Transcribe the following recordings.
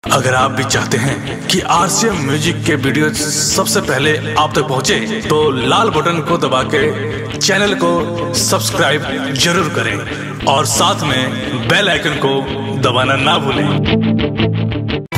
अगर आप भी चाहते हैं कि आरसीएम म्यूजिक के वीडियो सबसे पहले आप तक पहुंचे, तो लाल बटन को दबा के चैनल को सब्सक्राइब जरूर करें और साथ में बेल आइकन को दबाना ना भूलें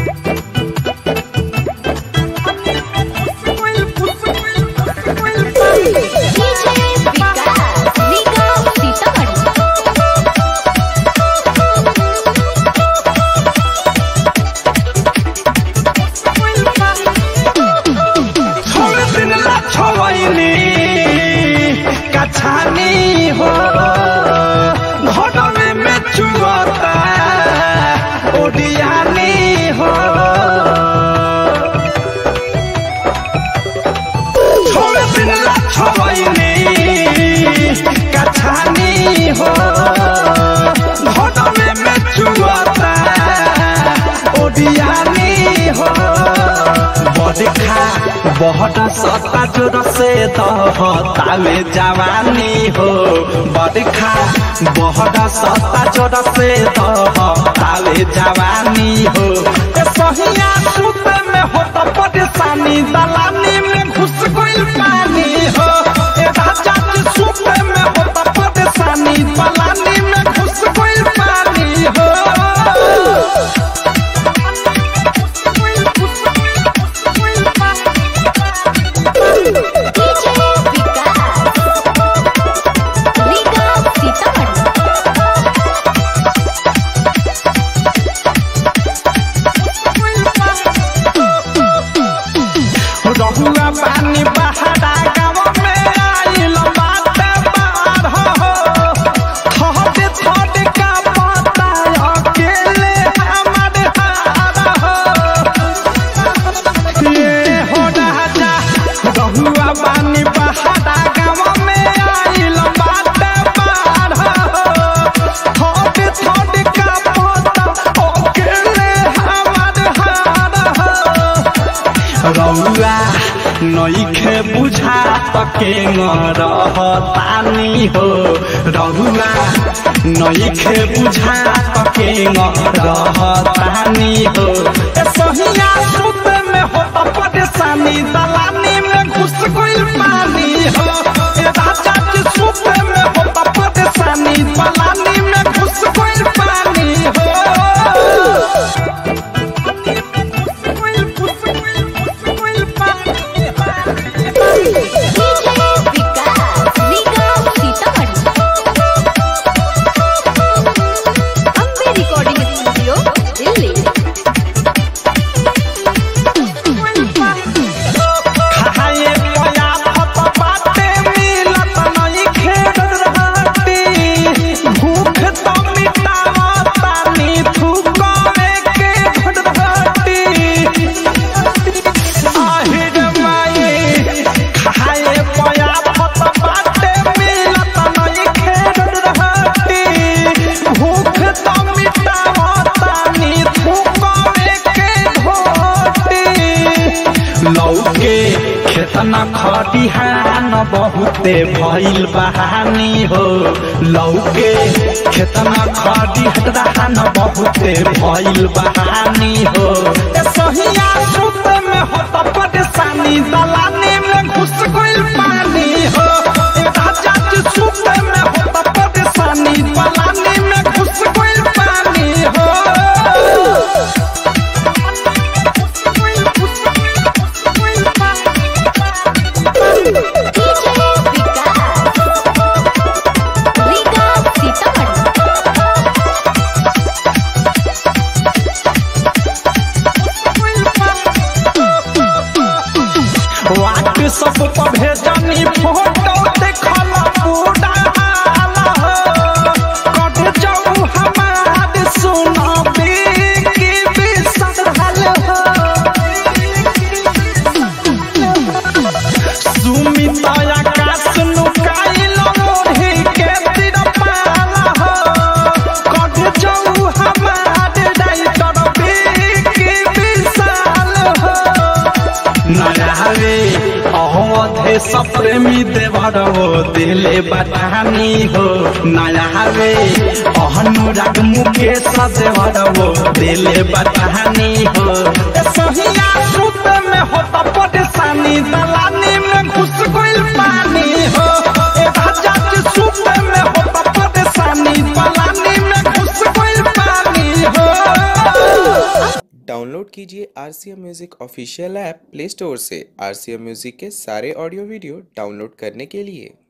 छोड़ दिन ला छोइनी कछानी हो घटने में चुगता ओडियानी हो छोड़ दिन ला छोइनी कछानी हो घटने में चुगता ओडियानी हो बड़खा बहुत सत्ता जोर से दहतावे जवानी हो बड़खा बहुत सत्ता जोर से दहतावे जवानी हो ए सहिया सुते में होता परेशानी दलानी में घुस गइल पानी हो ए राजा के सुते में होता परेशानी दलानी में घुस गइल पानी हो रहुआ पानी बहारा गाँव में आइल बाटे बाढ़ हो थोड़े थोड़े का पता अकेले हमारे हार हो ये हो राजा रहुआ पानी बहारा गाँव में आइल बाटे बाढ़ हो थोड़े थोड़े का पता अकेले हमारे हार हो रौआ नईखे बुझा तके रहतानी हो रौआ नईखे बुझा तके रहतानी हो ए सहिया सुते में होता परेशानी दलानी में घुस गइल पानी हो ए राजा के सुते में होता परेशानी दलानी में घुस गइल पानी हो रिकॉर्डिंग स्टूडियो दिल्ली खाए पया फत बाटे मिलत नहीं खेड़ रहती भूख तो मिटावता नी थूकवे के घड़ती আহিर माई खाए पया फत बाटे मिलत नहीं खेड़ रहती भूख तो मिटावता नी थूकवे के घोटी लौके खेतना खटिहान बहुते भइल बहानी हो लौके खेतना खटिहान बहुते भइल बहानी हो ए सहिया सुते में होता परेशानी दलानी में घुस गइल पानी हो ए राजा के सुते में होता परेशानी दलानी में घुस गइल पानी हो वाट सब पर भेजनी फोटो देखल पूरा हाल हो कट जाऊ हमार सुनबी की बिसरल हो सुमित आकाश नुकाइल मोढ़ी के तिरपाल हो कट जाऊ हमार डाइटर बी की विशाल हो नयावे अवधे सप्रेमी देवर हो दिले बटानी हो नयावे अनुराग मुकेश देवर हो दिले बटानी हो परेशानी दलानी में घुस गइल पानी हो ए राजा के सूते में होता परेशानी दलानी में घुस गइल पानी हो डाउनलोड कीजिए R C M music official app play store से आर सी एम म्यूज़िक के सारे ऑडियो वीडियो डाउनलोड करने के लिए